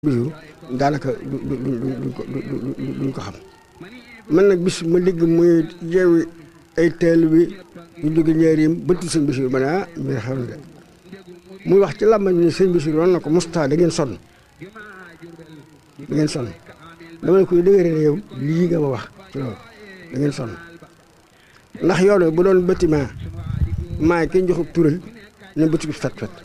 bisu daanaka du du du duñ ko duñ ko xam man nag bis ma dégg muy yeewi ay teel bi ñu jóge njëriñam bëtt sëñ Basiru ma ne ah mbir xew na de muy wax ci làmbañ ni sëñ Basiru woon na ko Moustapha da ngeen sonn da ngeen sonn dama ne koy dëgëre ne yow lii nga ma wax ci loolu da ngeen sonn ndax yoon wi bu doon bâtiment maay kenn joxub tural ne bëtt bi fet fet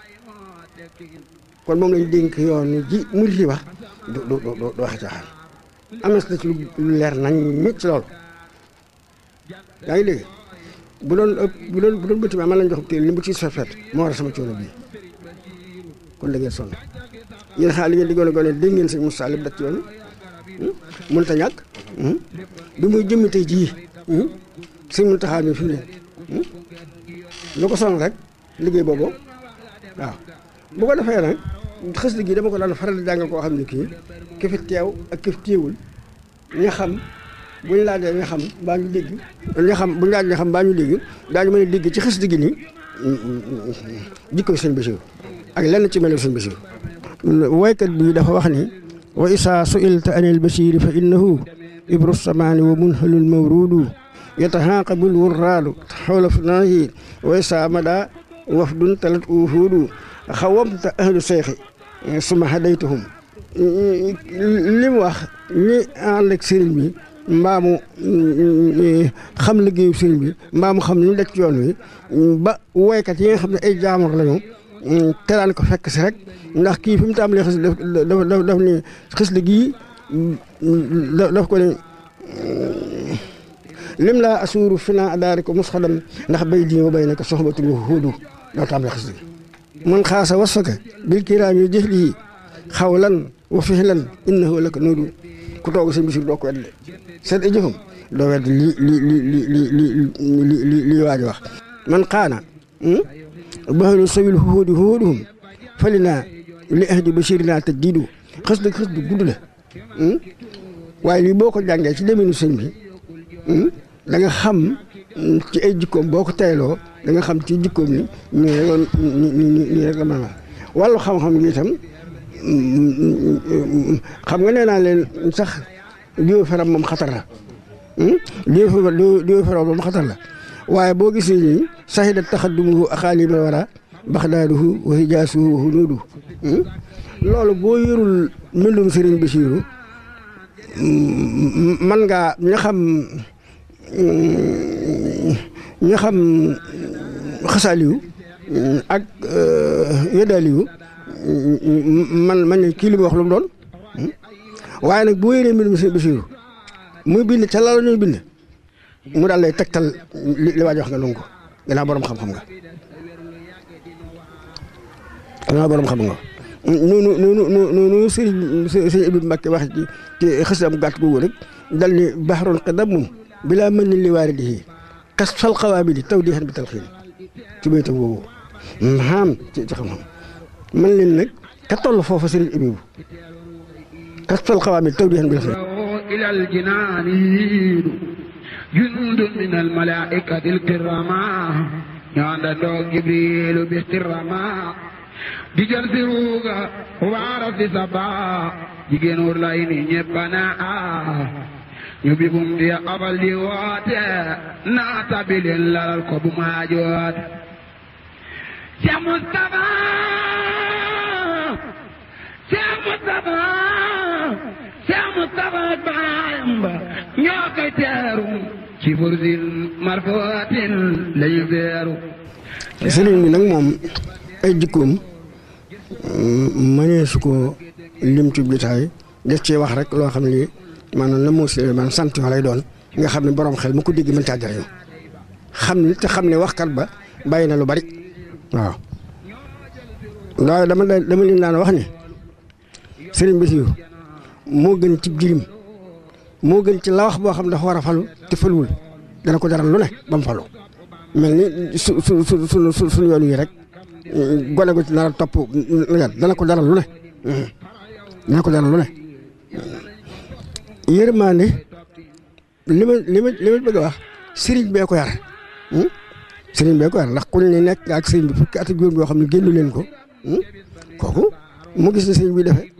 kon moom lañ dénk yoon ji murit yi wax du du du du waxe caaxaan am na ci lu leer nañ ñi ci loolu yaa ngi dégg bu doon bu doon bu doon bâtiment man lañ jox téel li mu ci fet moo war a sama coono bii kon da ngeen sonn yéen xaar li ngeen di gone gone dégg ngeen sëñ Moussa li mu daj ci yoon mënut a ñàkk bi muy jëmmi tey jii sëñ Mountakha mi fi mu ne lu ko sonn rek liggéey boobu waaw bu ko defee nag xës gi dama ko daan faral di jàngal koo xam ne kii ki fi teew ak ki fi teewul ña xam buñ laajee ña xam mbaa ñu dégg ña xam buñ laajee ña xam mbaa ñu dégg daañu mën a dégg ci xës gi nii jikko sëñ Basiru ak lenn ci melu sëñ Basiru waykat bi dafa wax ni wa isaa suilta anil basiri fa innahu ibru samaani wa munhalul mawrudu yatahaaqabul wurraadu xawla fnaahi wa isaa mada wafdun talat uhuudu xawamta ahlu seexi suma hadaytuhum li mu wax ñi ànd ak sëriñ bi mbaamu xam liggéeyu sëriñ bi mbaamu xam ni daj ci yoon wi ba woykat yi nga xam ne ay jaamur lañu teraan ko fekk si rek ndax kii fi mu tàmbalee xis daf daf daf ni xis li gii daf ko ne lim laa asuuru fi naa adaari ko mos xadam ndax bay di wa bay na ko soxbatul huudu doo tàmbalee xis li man xaasa wasfaka bil kiraam yi jëf lii xawlan wa fihlan innahu laka nuudu ku toog sëñ Basiru doo ko wedde seet i jëfam doo wedde li li li li li li li li waaj wax man xaana bahlu sawil huudi huuduhum fali naa li ahdi basirina te diidu xës dëgg xës dëgg gudd la waaye lii boo ko jàngee ci deminu sëñ bi da nga xam ci ay jikkoom boo ko tayloo da nga xam ci jikkoom ni nii rek la nii rek la mën a wàllu xam-xam gi itam xam nga nee naa leen sax diw feram moom xatar la diw diw feram moom xatar la waaye boo gisee nii sahida taxaddumuhu axaalima wara baxdaaduhu wa hijaasuhu wa hunuudu loolu boo yorul mbindum Sëriñ Basiiru man ngaa ña xam ña xam xasaaliyu ak yeddaaliyu man man ne kii li mu wax lu mu doon waaye nag boo yéree mbir mi sëñ Basiiru muy bind ca la ñuy bind mu daal lay tegtal li waaj wax nga nangu ko gannaaw borom xam-xam nga gannaaw borom xam nga noonu noonu noonu sëriñ sëriñ Ibnu Mbàkke wax ci ci xësam gàtt googu rek dal ni baxaroon qadamun bilaa mën ni li waaridihi kas fal xawaabidi taw di xen bi talxiin ci baytam googu maam ci ci xam-xam man leen nag ka toll foofu sëriñ Abibu kas fal xawaabidi taw di xen bi talxiin إلى الجنان جند من الملائكة الكرامة يعندو جبريل باحتراما digal si ruuga waara si saba jigéen wur lay ni ñeppana a ñu bi bum di abal di woote naata bi leen lalal ko bu maajoot Cheikh Moustapha Cheikh Moustapha Cheikh Moustapha baayam ba ñoo koy teeru ci fursin marfootin lañu feeru sëriñ bi nag moom ay jikkoom mënee su ko lim ci bitaay def ci wax rek loo xam ne maanaam la moo si man sant yoo lay doon nga xam ne borom xel mu ko dégg mën caa jariñu xam ne te xam ne waxkat ba bàyyi na lu bari waaw waaye dama dama leen daan wax ne sëriñ Basiru moo gën ci jirim moo gën ci la wax boo xam dafa war a falu te faluwul dana ko jaral lu ne ba mu falu mel ni su su su su suñu yoon yi rek gone gu ci nar a topp dana ko jaral lu ne dana ko jaral lu ne yërmaande li ma li ma li ma bëgg a wax sëriñ bee ko yar sëriñ bee ko yar ndax ku ne nekk ak sëriñ bi fukki at ak juróom yoo xam ne génnu leen ko kooku mu gis ne sëriñ bi defee